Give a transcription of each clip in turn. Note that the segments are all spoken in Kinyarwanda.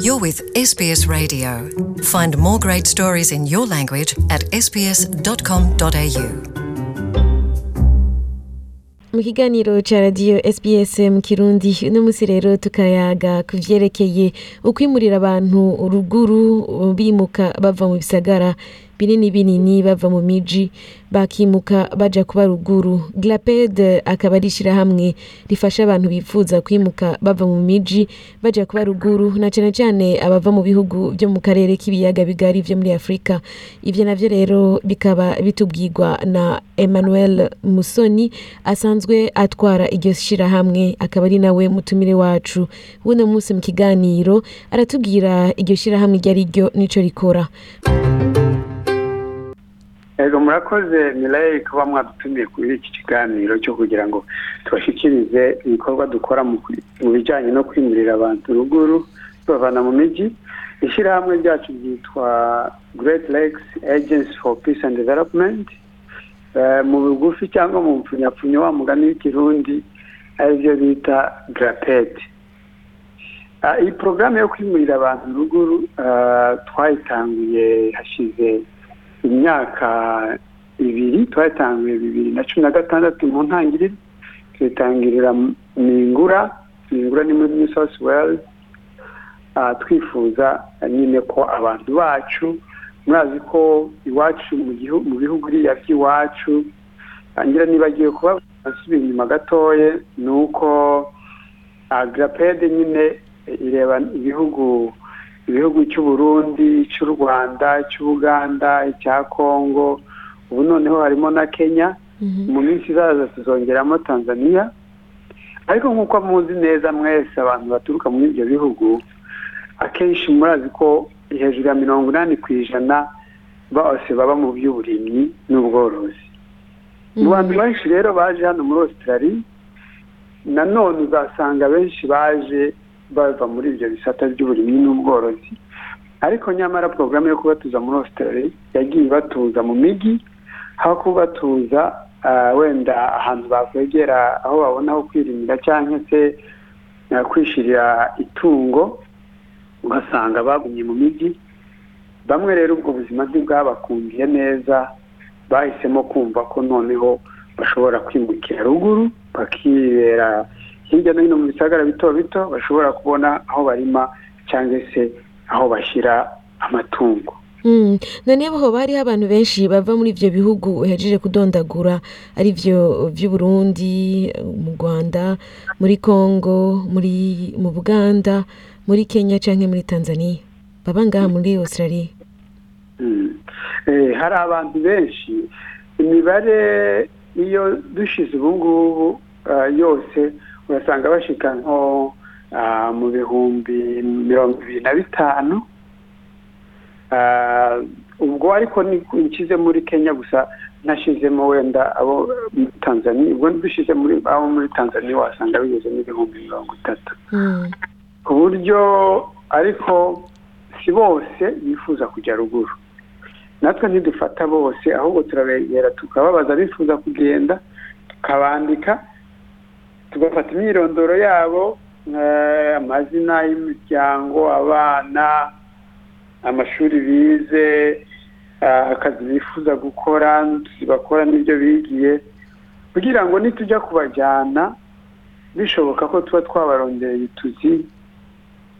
You're with SBS Radio. Find more great stories in your language at sbs.com.au. mu kiganiro cya radiyo sbs mu kirundi uno munsi rero tukayaga ku byerekeye ukwimurira abantu uruguru bimuka bava mu bisagara binini binini bava mu miji bakimuka baja kuba ruguru glaped akaba ari ishyirahamwe rifasha abantu bifuza kwimuka bava mu miji baja kuba ruguru na cyane cyane abava mu bihugu byo mu karere k'ibiyaga bigari byo muri afurika ibyo navyo rero bikaba bitubwirwa na emmanuel musoni asanzwe atwara iryo shyirahamwe akaba ari nawe mutumire wacu w'uno munsi mu kiganiro aratubwira iryo shyirahamwe iryo ari ryo n'ico rikora ego murakoze mirayi kuba mwadutumiye kuri iki kiganiro cyo kugira ngo tubashyikirize ibikorwa dukora mu bijyanye no kwimurira abantu ruguru tubavana mu mijyi ishyirahamwe ryacu ryitwa great lakes agency for peace and development mu bugufi cyangwa mu mpfunyapfunya wa mugani w'ikirundi aribyo bita grapeti iyi porogaramu yo kwimurira abantu ruguru twayitanguye hashize imyaka ibiri twatangiye bibiri na cumi na gatandatu mu ntangiriro tuyitangirira mingura mingura ni muri new south wales twifuza nyine ko abantu bacu murazi ko iwacu mu bihugu iriya by'iwacu ngira nibagiwe kuba basubira inyuma gatoye ni uko agrapede nyine ireba ibihugu ibihugu cy'u Burundi cy'u rwanda cy'ubuganda icya congo ubu noneho harimo na kenya mu minsi izaza tuzongeramo tanzania ariko nk'uko muzi neza mwese abantu baturuka muri ibyo bihugu akenshi murazi ko hejuru ya mirongo inani ku ijana bose baba mu by'uburimyi n'ubworozi mu bantu benshi rero baje hano muri australia nanone uzasanga benshi baje bava muri ibyo bisata by'uburimyi n'ubworozi ariko nyamara porogaramu yo kubatuza muri Australia yagiye ibatuza mu mijyi aho kubatuza wenda ahantu bakwegera aho babona aho kwirimira cyangwa se kwishyirira itungo ugasanga bagumye mu mijyi bamwe rero ubwo buzima ntibwabakundiye neza bahisemo kumva ko noneho bashobora kwimukira ruguru bakibera hirya no hino mu bisagara bito bito bashobora kubona aho barima cyangwa se aho bashyira amatungo noneho hariho abantu benshi bava muri ibyo bihugu uhejeje kudondagura ari byo by'uburundi mu rwanda muri congo muri mu buganda muri kenya cyangwa muri tanzania baba ngaha muri australia hari abantu benshi imibare iyo dushize ubu ngubu yose urasanga bashika nko mu bihumbi mirongo ibiri na bitanu ubwo ariko nshyize muri kenya gusa ntashyizemo wenda abo muri tanzania ubwo dushize muri abo muri tanzania wasanga bigeze n'ibihumbi mirongo itatu ku buryo ariko si bose bifuza kujya ruguru natwe ntidufata bose ahubwo turabegera tukababaza bifuza kugenda tukabandika tugafata imyirondoro yabo amazina y'imiryango abana amashuri bize akazi bifuza gukora bakora n'ibyo bigiye kugira ngo nitujya kubajyana bishoboka ko tuba twabarongera ibituzi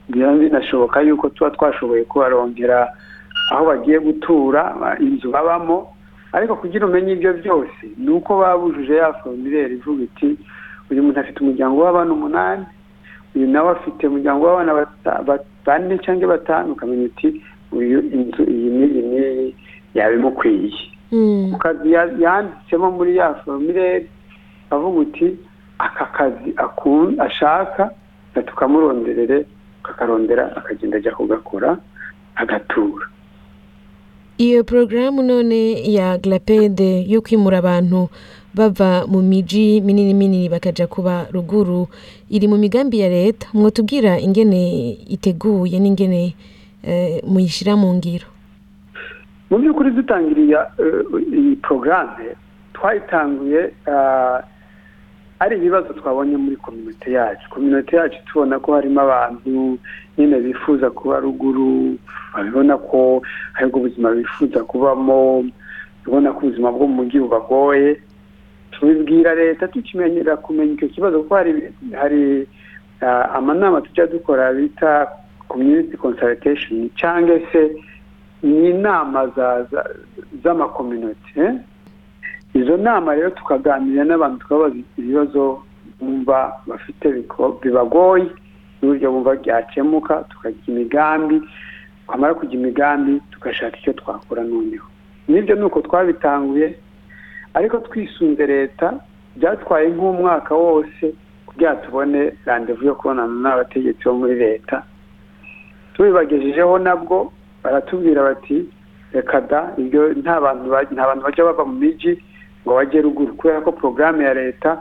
binashoboka yuko tuba twashoboye kubarongera aho bagiye gutura inzu babamo ariko kugira umenye ibyo byose ni uko babujuje ya formulaire ivuga iti uyu muntu afite umuryango w'abana umunani uyu nawe afite umuryango w'abana bane cyangwa batanu ukamenya uti uyu inzu iyi n'iyi n'iyi yaba imukwiye ku kazi yanditsemo muri ya formulaire avuga uti aka kazi ashaka tukamuronderere akakarondera akagenda ajya kugakora agatura iyo porogaramu none ya glapede yo kwimura abantu bava mu miji minini minini bakajya kuba ruguru iri mu migambi ya leta mwatubwira ingene iteguye n'ingene muyishyira mu ngiro mu by'ukuri dutangiriye iyi porogaramu twayitanguye ari ibibazo twabonye muri kominote yacu kominote yacu tubona ko harimo abantu nyine bifuza kuba ruguru babibona ko hari ubuzima bifuza kubamo ubona ko ubuzima bwo mu mujyi bubagoye tubibwira leta tukimenyera kumenya icyo kibazo kuko hari hari amanama tujya dukora bita community consultation cyangwa se ni inama z'amakominote izo nama rero tukaganira n'abantu tukabaza ibibazo bumva bafite bibagoye n'uburyo bumva byakemuka tukajya imigambi twamara kujya imigambi tugashaka icyo twakora noneho nibyo ni uko twabitanguye ariko twisunze leta byatwaye nk'umwaka wose kugira tubone randevu yo kubonana n'abategetsi bo muri leta tubibagejejeho nabwo baratubwira bati reka da ibyo nta bantu bajya bava mu mijyi ngo bajye ruguru kubera ko porogaramu ya leta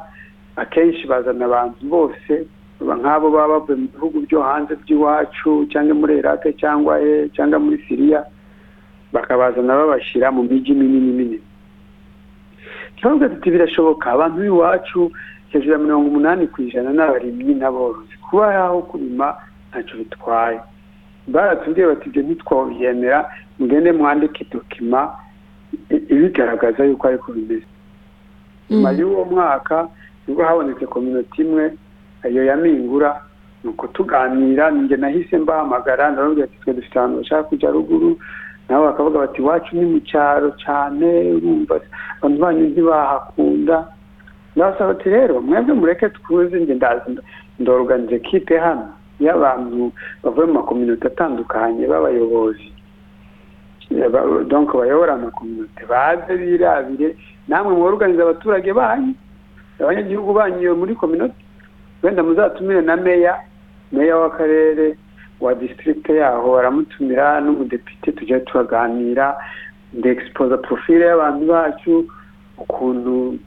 akenshi bazana abantu bose nk'abo baba bavuye mu bihugu byo hanze by'iwacu cyangwa muri irake cyangwa he cyangwa muri siriya bakabazana babashyira mu mijyi minini minini turavuga tuti birashoboka abantu b'iwacu hejuru ya mirongo umunani ku ijana ni abarimyi n'aborozi kuba yaho kurima ntacyo bitwaye baratubwiye bati ibyo ntitwabyemera mugende mwandike dokima ibigaragaza yuko ariko bimeze nyuma y'uwo mwaka nibwo habonetse kominote imwe ayo ya mingura ni uko tuganira ninjye nahise mbahamagara ndababwira ati twe dufite ahantu bashaka kujya ruguru nabo bakavuga bati iwacu ni mu cyaro cyane urumva abantu banyu ntibahakunda ndabasaba ati rero mwebwe mureke twuze njye ndorganize kipe hano y'abantu bavuye mu makominote atandukanye b'abayobozi donko bayobora amakominote baze birabire namwe mworganize abaturage banyu abanyagihugu banyu muri kominote wenda muzatumire na meya meya w'akarere wa disitirigite yaho baramutumira n'umudepite tujya turaganira ndegisipoza porofile y'abantu bacu ukuntu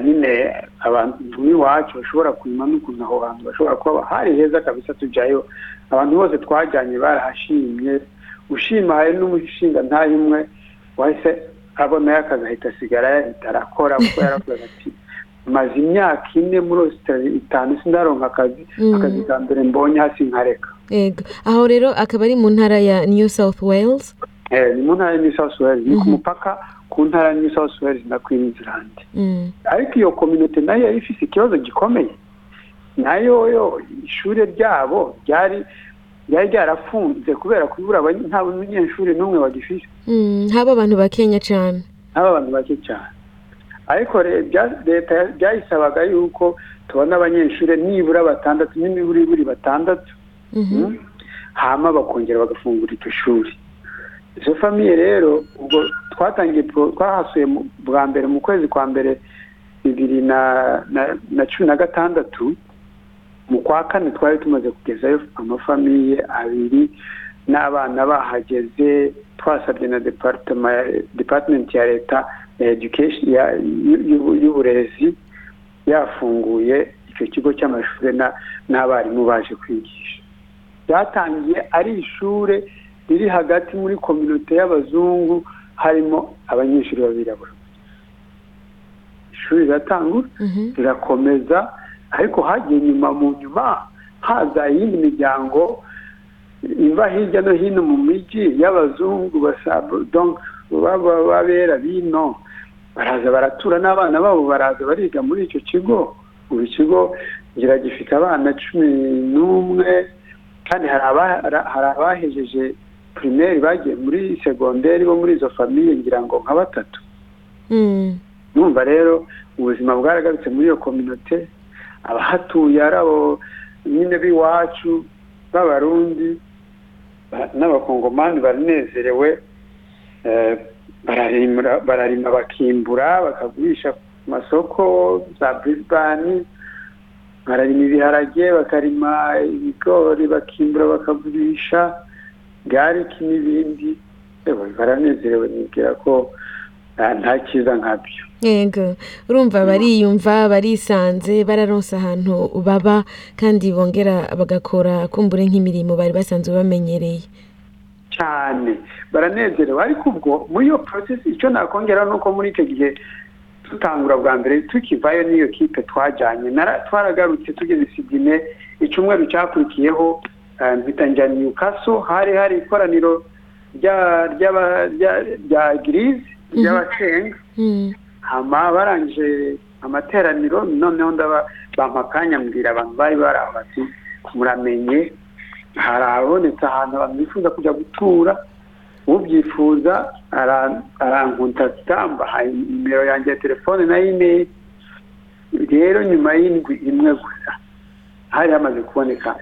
nyine abantu b'iwacu bashobora kurima n'ukuntu aho hantu bashobora kuba hari heza kabisa tujyayo abantu bose twajyanye barahashimye ushima hari n'umushinga ntayimwe wahise abonayo akazi ahita asigara yahita arakora kuko yaravuga ati maze imyaka ine muri ositari itanu sindaronka akazi akazi ka mbere mbonye hasi nkareka yego aho rero akaba ari mu ntara ya new south wales ni mu ntara ya new south wales ni ku mupaka ku ntara ya new south wales na queensland ariko iyo kominote nayo yari ifite ikibazo gikomeye nayo yo ishuri ryabo ryari ryari ryarafunze kubera kubura nta munyeshuri n'umwe bagifite haba abantu bakenya cyane haba abantu bake cyane ariko leta byayisabaga yuko tubona abanyeshuri nibura batandatu n'imiburiburi batandatu hama bakongera bagafungura iryo shuri izo famiye rero ubwo twatangiye twahasuye bwa mbere mu kwezi kwa mbere bibiri na cumi na gatandatu mu kwa kane twari tumaze kugezayo amafamiye abiri n'abana bahageze twasabye na departement ya leta y'uburezi yafunguye icyo kigo cy'amashuri n'abarimu baje kwigisha byatangiye ari ishuri riri hagati muri kominote y'abazungu harimo abanyeshuri b'abirabura ishuri riratangura rirakomeza ariko hagiye nyuma mu nyuma haza iyindi miryango iva hirya no hino mu mijyi y'abazungu babera bino baraza baratura n'abana babo baraza bariga muri icyo kigo buri kigo ngira gifite abana cumi n'umwe kandi hari abahejeje pirimeri bagiye muri segonderi bo muri izo famiye ngira ngo nka batatu numva rero ubuzima bwaragarutse muri iyo kominote abahatuye ari abo nyine b'iwacu b'abarundi n'abakongomani baranezerewe bararima bakimbura bakagurisha ku masoko za burisibani bararima ibiharage bakarima ibigori bakimbura bakagurisha gariki n'ibindi baranezerewe nibwira ko nta cyiza nkabyo yego urumva bariyumva barisanze bararonse ahantu baba kandi bongera bagakora kumbure nk'imirimo bari basanzwe bamenyereye cyane baranezerewe ariko ubwo muri iyo porosesi icyo nakongera ni uko muri icyo gihe dutangura bwa mbere tukivayo n'iyo kipe twajyanye twaragarutse tugeze sidine icyumweru cyakurikiyeho mpita njya newcastle hari hari ikoraniro rya girize ry'abasenga barangije amateraniro noneho ndaba bampa akanya mbwira abantu bari bari aho bati muramenye hari abonetse ahantu abantu bifuza kujya gutura ubyifuza arankuntatita mbaha nimero yanjye ya telefone na imeri rero nyuma y'indwi imwe gusa hari hamaze kuboneka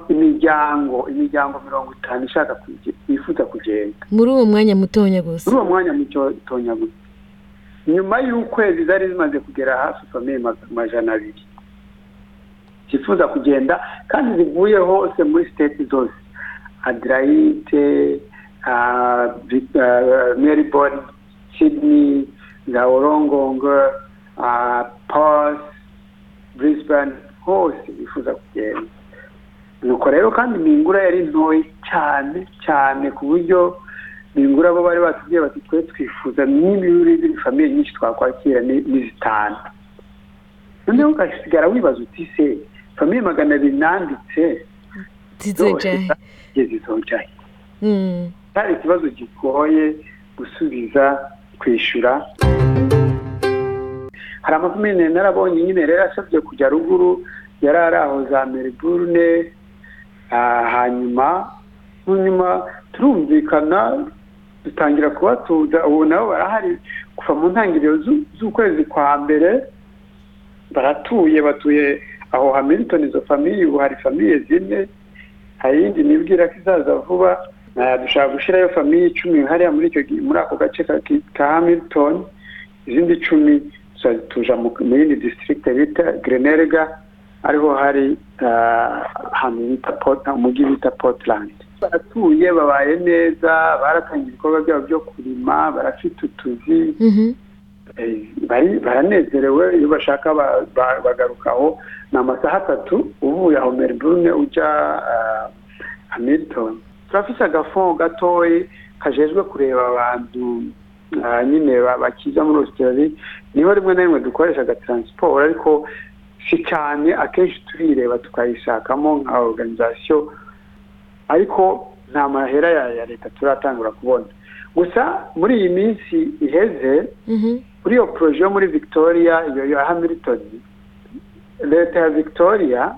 imiryango imiryango mirongo itanu ishaka yifuza kugenda muri uwo mwanya mutonya gusa muri uwo mwanya mutonya gusa nyuma y'ukwezi zari zimaze kugera hafi famiye amajana abiri zifuza kugenda kandi zivuye hose muri siteti zose adirayite melbourne sydney ngaorongongo pos brisbane hose bifuza kugenda nuko rero kandi mingura yari ntoya cyane cyane ku buryo mingura bo bari batubwiye bati twe twifuza n'imiburire famiye nyinshi twakwakira ni zitanu noneho ugasigara wibaza uti se famiye magana abiri nanditse zizojaye hari ikibazo gigoye gusubiza kwishyura hari amafamili narabonye nyine rero asabye kujya ruguru yari ari aho za meriburune hanyuma hanyuma turumvikana dutangira kubatuza ubu nabo barahari kuva mu ntangiriro z'ukwezi kwa mbere baratuye batuye aho hamilton izo famiye ubu hari famiye zine hari iyindi nibwira ko izaza vuba dushobora gushyirayo famiye icumi hariya muri ako gace ka hamilton izindi icumi tuja mu yindi disitirigite bita grenerga ariho hari ahantu bita umujyi bita portland baratuye babaye neza baratangiye ibikorwa byabo byo kurima barafite utuzi baranezerewe iyo bashaka bagaruka aho ni amasaha atatu uvuye aho meriburune ujya hamilton turafite agafo gatoya kajejwe kureba abantu nyine bakiza muri ositari niho rimwe na rimwe dukoresha agataransiporo ariko si cyane akenshi turireba tukayishakamo nka oruganizasiyo ariko nta mahera ya leta turatangura kubona gusa muri iyi minsi iheze muri iyo poroje yo muri victoria iyo ya hamilton leta ya victoria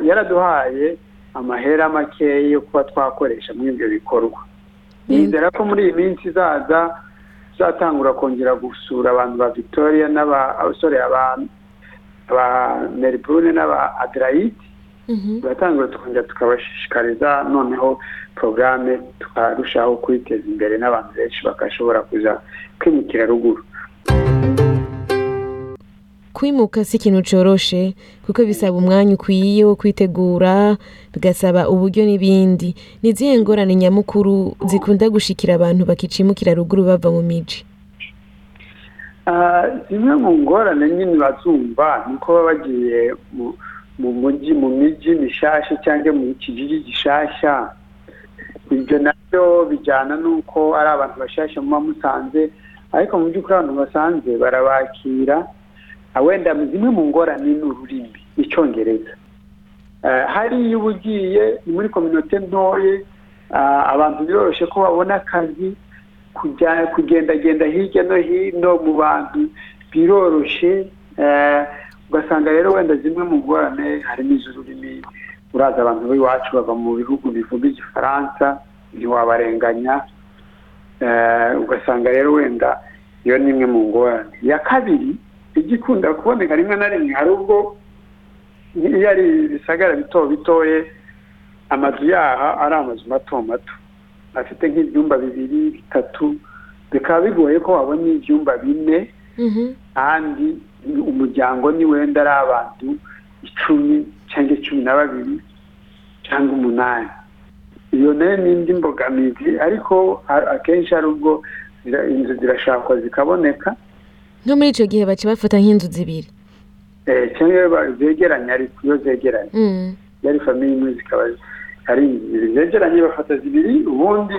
yaraduhaye amahera makeya yo kuba twakoresha muri ibyo bikorwa nizera ko muri iyi minsi izaza tuzatangura kongera gusura abantu ba victoria n'abasore ba meriburune n'aba adirayiti turatangura tukongera tukabashishikariza noneho porogaramu tukarushaho kwiteza imbere n'abantu benshi bagashobora kuza kwimukira ruguru kwimuka si ikintu coroshe kuko bisaba umwanya ukwiye wo kwitegura bigasaba uburyo n'ibindi ni izihe ngorane nyamukuru zikunda gushikira abantu bakicimukira ruguru bava mu miji zimwe mu ngorane nyine bazumva ni uko baba bagiye mu mujyi mu miji mishasha cyangwa mu kijiji gishasha ibyo nabyo bijyana n'uko ari abantu bashasha muba musanze ariko mu by'ukuri abantu basanze barabakira wenda zimwe mu ngorane ni ururimi icyongereza hari iyo uba ugiye muri kominote ntoya abantu biroroshye ko babona akazi kugendagenda hirya no hino mu bantu biroroshye ugasanga rero wenda zimwe mu ngorane harimo iz'ururimi uraza abantu b'iwacu bava mu bihugu bivuga igifaransa ntiwabarenganya ugasanga rero wenda iyo ni imwe mu ngorane iya kabiri igikunda kuboneka rimwe na rimwe hari ubwo iyo ari ibisagara bito bitoye amazu yaha ari amazu mato mato afite nk'ibyumba bibiri bitatu bikaba bigoye ko wabona ibyumba bine kandi umuryango ni wenda ari abantu icumi cyangwa cumi na babiri cyangwa umunani iyo nayo ni indi mbogamizi ariko akenshi hari ubwo inzu zirashakwa zikaboneka no muri icyo gihe baca bafata nk'inzu zibiri cyangwa zegeranye ariko iyo zegeranye yari famiye imwe zikaba ari inzu zegeranye bafata zibiri ubundi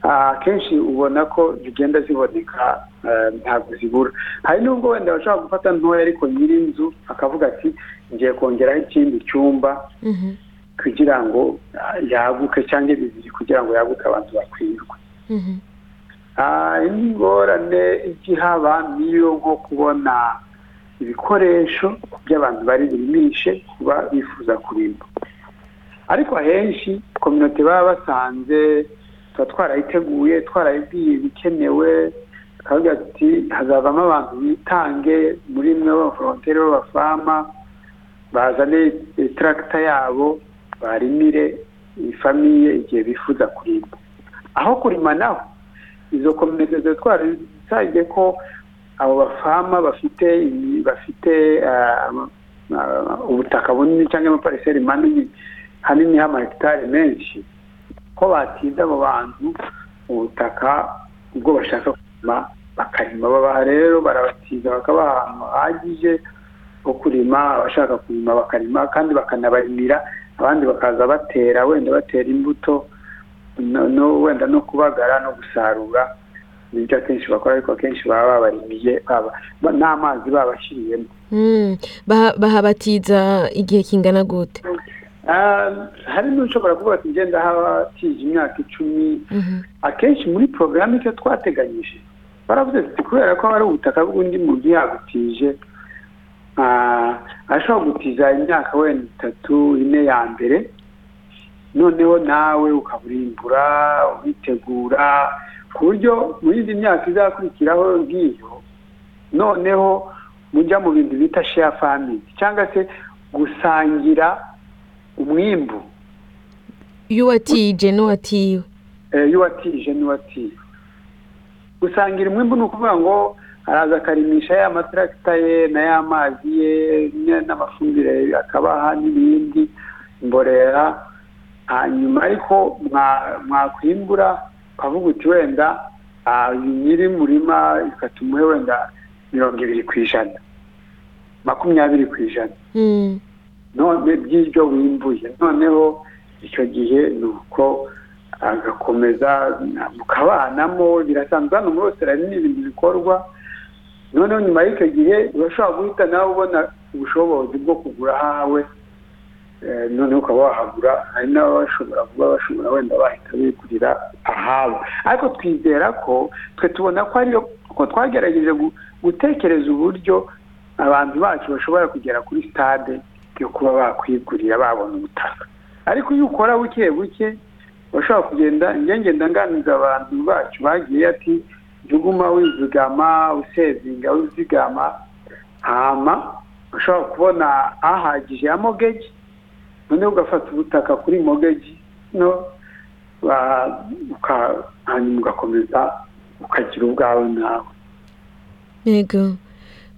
akenshi ubona ko zigenda ziboneka ntabwo zibura hari n'ubwo wenda bashobora gufata ntoya ariko nyir'inzu akavuga ati ngiye kongeraho ikindi cyumba kugira ngo yaguke cyangwa bibiri kugira ngo yaguke abantu bakwirwe ingorane igihaba niyo nko kubona ibikoresho by'abantu bari burimishe kuba bifuza kurimba ariko ahenshi kominote baba basanze tuba twarayiteguye twarayibwiye ibikenewe twavuga ati hazavamo abantu bitange muri mwe b'abaforonteri b'abafama bazane taragita yabo barimire ifamiye igihe bifuza kurimba aho kurima naho izo kominote ziba twarasabye ko abo bafama bafite bafite ubutaka bunini cyangwa amapariseri manini hanini h'amahegitari menshi ko batinda abo bantu ubutaka ubwo bashaka kurima bakarima baba rero barabatiza bakabaha ahantu hahagije ho kurima abashaka kurima bakarima kandi bakanabarimira abandi bakaza batera wenda batera imbuto wenda no kubagara no gusarura nibyo akenshi bakora ariko akenshi baba babarimiye n'amazi babashyiriyemo bahabatiza igihe kingana gute hari n'ushobora kuvuga ati ngenda habatije imyaka icumi akenshi muri porogaramu icyo twateganyije baravuze ati kubera ko hari ubutaka bw'undi muntu yabutije ashobora gutiza imyaka wenda itatu ine ya mbere noneho nawe ukaburimbura ubitegura ku buryo mu yindi myaka izakurikiraho ngiyo noneho mujya mu bintu bita sheya famili cyangwa se gusangira umwimbu y'uwatije n'uwatiwe y'uwatije n'uwatiwe gusangira umwimbu ni ukuvuga ngo araza akarimisha ya mataragita ye na ya mazi ye n'amafumbire akabaha n'ibindi imborera hanyuma ariko mwakwimbura ukavuga uti wenda nyiri murima ikatumuhe wenda mirongo ibiri ku ijana makumyabiri ku ijana none by'ibyo wimbuye noneho icyo gihe ni uko agakomeza mukabanamo birasanzwe hano muri hose hari n'ibintu bikorwa noneho nyuma y'icyo gihe urashobora guhita nawe ubona ubushobozi bwo kugura ahawe noneho ukaba wahagura hari n'abashobora kuba bashobora wenda bahita bigurira ahabo ariko twizera ko twe tubona ko ariyo ko twagerageje gutekereza uburyo abantu bacu bashobora kugera kuri sitade yo kuba bakwigurira babona ubutaka ariko iyo ukora buke buke bashobora kugenda ngenda nganiriza abantu bacu bagiye ati jya uguma wizigama usevinga wizigama hama ushobora kubona ahagije ya mogeji noneho ugafata ubutaka kuri mogeji no hanyuma ugakomeza ukagira ubwawe nawe yego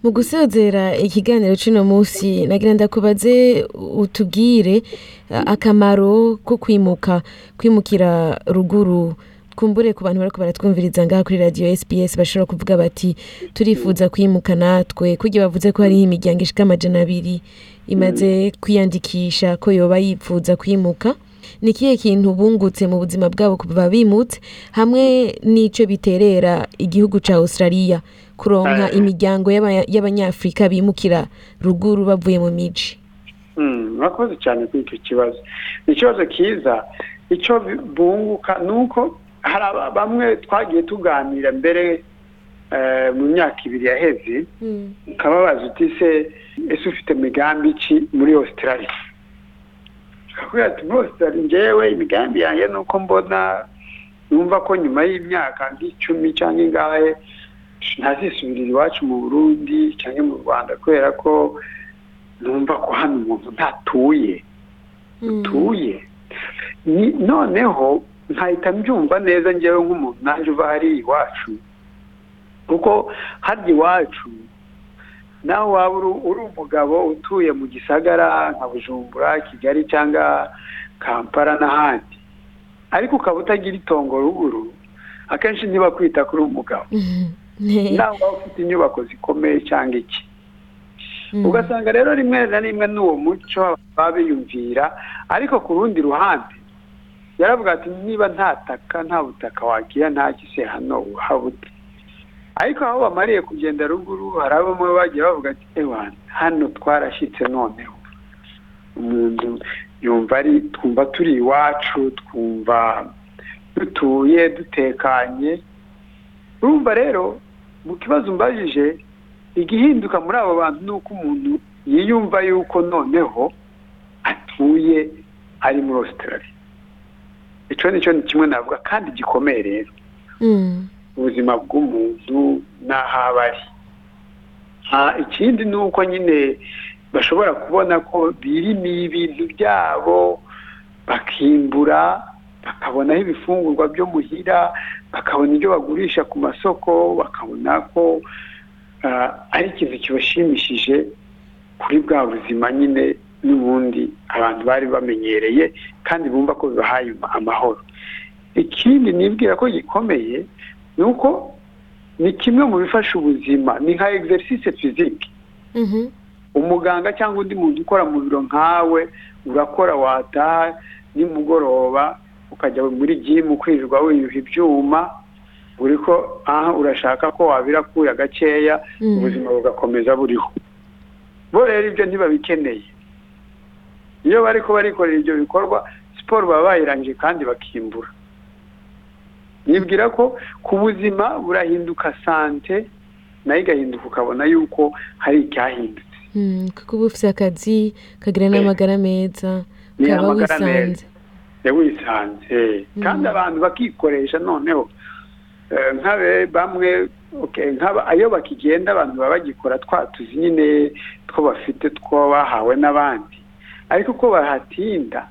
mu gusozera ikiganiro cy'uno munsi nagira ndakubaze utubwire akamaro ko kwimuka kwimukira ruguru twumbure ku bantu bari baratwumviriza ngaha kuri radiyo sps bashobora kuvuga bati turifuza kwimuka natwe kugira bavuze ko hariho imiryango ishika amajana abiri imaze kwiyandikisha ko yoba yifuza kwimuka ni ikihe kintu bungutse mu buzima bwabo kuva bimutse hamwe n'icyo biterera igihugu cya australia kuronka imiryango y'abanyafurika bimukira ruguru bavuye mu miji murakoze cyane kuri icyo kibazo ni ikibazo cyiza icyo bunguka ni uko hari bamwe twagiye tuganira mbere mu myaka ibiri yaheze ukababaza uti se ese ufite migambi iki muri australia akakubwira ati muri australia ngewe imigambi yanjye ni uko mbona numva ko nyuma y'imyaka nk'icumi cyangwa ingahe ntazisubirira iwacu mu burundi cyangwa mu rwanda kubera ko numva ko hano umuntu ntatuye utuye noneho nkahita mbyumva neza ngewe nk'umuntu naje uva hariya iwacu kuko harya iwacu nawe waba uri umugabo utuye mu gisagara nka bujumbura kigali cyangwa kampala n'ahandi ariko ukaba utagira itongo ruguru akenshi niba kwita kuri umugabo nawe waba ufite inyubako zikomeye cyangwa iki ugasanga rero rimwe na rimwe n'uwo muco baba biyumvira ariko ku rundi ruhande yaravuga ati niba nta taka nta butaka wagira nta gise hano uhabute ariko aho bamariye kugenda ruguru hari abamwe bagiye bavuga ati ewana hano twarashyitse noneho umuntu yumva ari twumva turi iwacu twumva dutuye dutekanye urumva rero mu kibazo umbajije igihinduka muri abo bantu ni uko umuntu yiyumva yuko noneho atuye ari muri Australia icyo ni cyo ni kimwe navuga kandi gikomeye rero ubuzima bw'umuntu n'aho aba ari ikindi ni uko nyine bashobora kubona ko birimiye ibintu byabo bakimbura bakabonaho ibifungurwa byo muhira bakabona ibyo bagurisha ku masoko bakabona ko ari ikintu kibashimishije kuri bwa buzima nyine n'ubundi abantu bari bamenyereye kandi bumva ko bibahaye amahoro ikindi nibwira ko gikomeye ni uko ni kimwe mu bifasha ubuzima ni nka egiserisise fizike umuganga cyangwa undi muntu ukora mu biro nkawe urakora wataha nimugoroba ukajya muri gimu kwirirwa wiyuha ibyuma buri ko aha urashaka ko wabirakura gakeya ubuzima bugakomeza buriho bo rero ibyo ntibabikeneye iyo bari ko barikorera ibyo bikorwa siporo baba bayirangije kandi bakimbura nibwira ko ku buzima burahinduka sante nayo igahinduka ukabona yuko hari icyahindutse kuko uba ufite akazi kagira n'amagara meza ukaba wisanze wisanze kandi abantu bakikoresha noneho nk'abe bamwe iyo bakigenda abantu baba bagikora twa tuzi nyine two bafite two bahawe n'abandi ariko uko bahatinda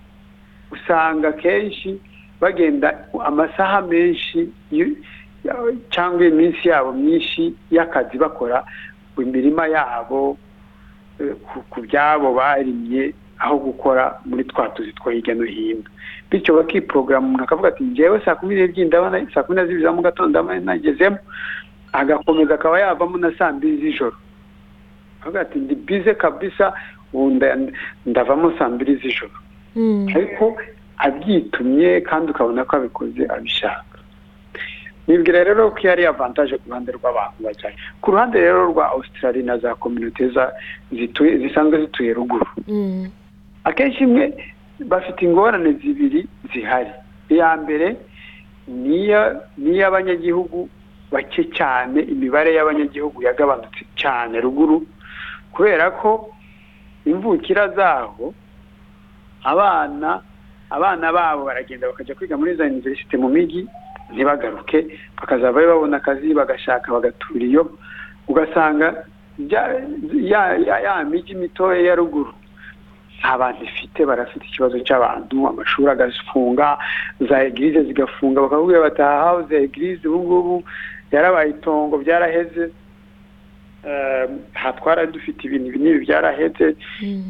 usanga akenshi bagenda amasaha menshi cyangwa iminsi yabo myinshi y'akazi bakora imirima yabo ku byabo barimye aho gukora muri twa tuzi two hirya no hino bityo bakiporogarama akavuga ati ngewe saa kumi n'ebyiri ndabona saa kumi na zibiri za mu gatondo nagezemo agakomeza akaba yavamo na saa mbiri z'ijoro akavuga ati ndi bize kabisa ndavamo saa mbiri z'ijoro ariko abyitumye kandi ukabona ko abikoze abishaka nibwira rero ko iyo ari avantaje ku ruhande rw'abantu bajyanye ku ruhande rero rwa Australia na za kominote zisanzwe zituye ruguru akenshi imwe bafite ingorane zibiri zihari iya mbere ni iy'abanyagihugu bake cyane imibare y'abanyagihugu yagabanutse cyane ruguru kubera ko imvukira zaho abana abana babo baragenda bakajya kwiga muri za univerisite mu mijyi ntibagaruke bakazaba babona akazi bagashaka bagatura iyo ugasanga ya mijyi mitoya ya ruguru nta bantu ifite barafite ikibazo cy'abantu amashuri agafunga za egirize zigafunga bakakubwira bati aha hawe za egirize ubu ngubu yarabaye itongo byaraheze hatwara dufite ibintu binini byaraheze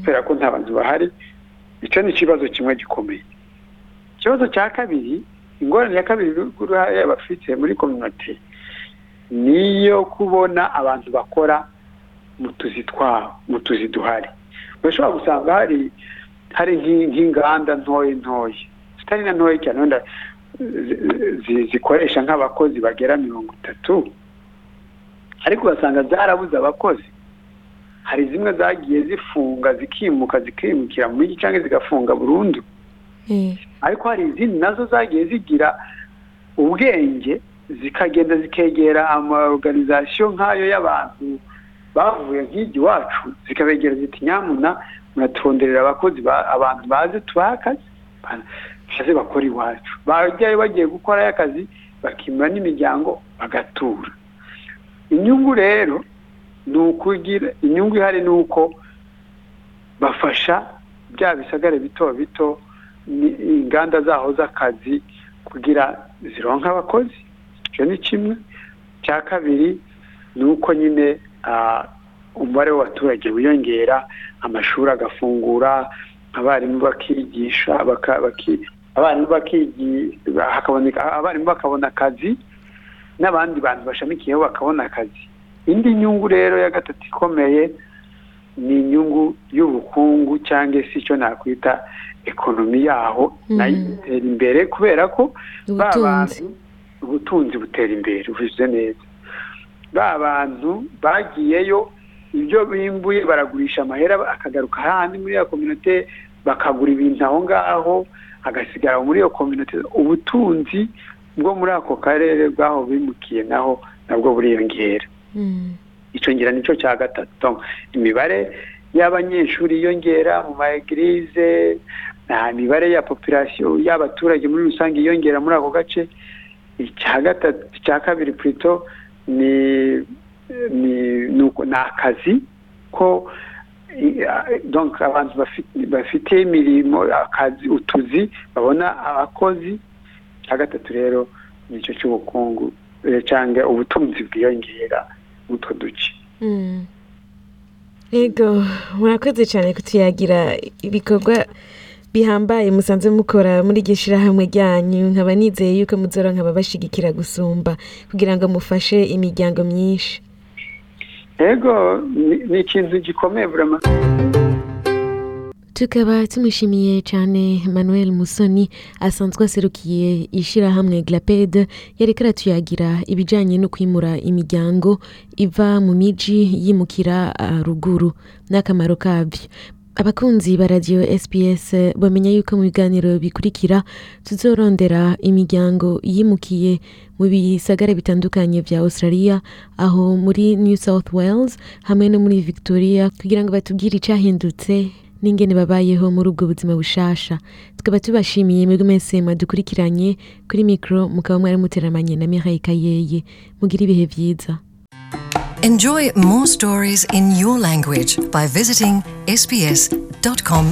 kubera ko nta bantu bahari icyo ni ikibazo kimwe gikomeye ikibazo cya kabiri ingorane ya kabiri uruhare bafite muri kominote ni iyo kubona abantu bakora mu tuzi twabo mu tuzi duhari urashobora gusanga hari hari nk'inganda ntoya ntoya zitari na ntoya cyane wenda zikoresha nk'abakozi bagera mirongo itatu ariko ugasanga zarabuze abakozi hari zimwe zagiye zifunga zikimuka zikimukira mu mijyi cyangwa zigafunga burundu ariko hari izindi nazo zagiye zigira ubwenge zikagenda zikegera amaorganizasiyo nk'ayo y'abantu bavuye nk'ijya iwacu zikabegera ziti nyamuna muraturonderera abakozi abantu bazi tubahe akazi maze bakora iwacu bajyayo bagiye gukorayo akazi bakimura n'imiryango bagatura inyungu rero ni ukugira inyungu ihari ni uko bafasha bya bisagare bito bito inganda zaho z'akazi kugira zironka abakozi icyo ni kimwe cya kabiri ni uko nyine umubare w'abaturage wiyongera amashuri agafungura abarimu bakigisha abarimu bakabona akazi n'abandi bantu bashamikiyeho bakabona akazi indi nyungu rero ya gatatu ikomeye ni inyungu y'ubukungu cyangwa se icyo nakwita ekonomi yaho nayo itera imbere kubera ko ba bantu ubutunzi butera imbere ubivuze neza ba bantu bagiyeyo ibyo bimbuye baragurisha amahera akagaruka ahandi muri iyo kominote bakagura ibintu aho ngaho agasigara muri iyo kominote ubutunzi bwo muri ako karere bwaho bimukiye naho nabwo buriyongera icyo ngira nicyo cya gatatu imibare y'abanyeshuri yiyongera mu ma egirize imibare ya popirasiyo y'abaturage muri rusange yiyongera muri ako gace icya kabiri purito ni ni akazi ko abantu bafite imirimo akazi utuzi babona abakozi icya gatatu rero nicyo cy'ubukungu cyangwa ubutunzi bwiyongera utwo duce yego murakoze cyane kutuyagira ibikorwa bihambaye musanze mukora muri iryo shyirahamwe ryanyu nkaba nizeye yuko muzora nkaba bashyigikira gusumba kugira ngo mufashe imiryango myinshi yego ni ikintu gikomeye burama tukaba tumushimiye cyane manuel musoni asanzwe aserukiye ishyirahamwe glaped yareka aratuyagira ibijyanye no kwimura imiryango iva mu miji yimukira ruguru n'akamaro kabyo abakunzi ba radiyo sps bamenya yuko mu biganiro bikurikira tuzorondera imiryango yimukiye mu bisagara bitandukanye bya australia aho muri new south wales hamwe no muri victoria kugira ngo batubwire icyahindutse n'ingene babayeho muri ubwo buzima bushasha tukaba tubashimiye mwebwe mwese mwadukurikiranye kuri mikoro mukaba mwari muteramanye na Mireille Kayeye mugire ibihe byiza Enjoy more stories in your language by visiting sbs.com.au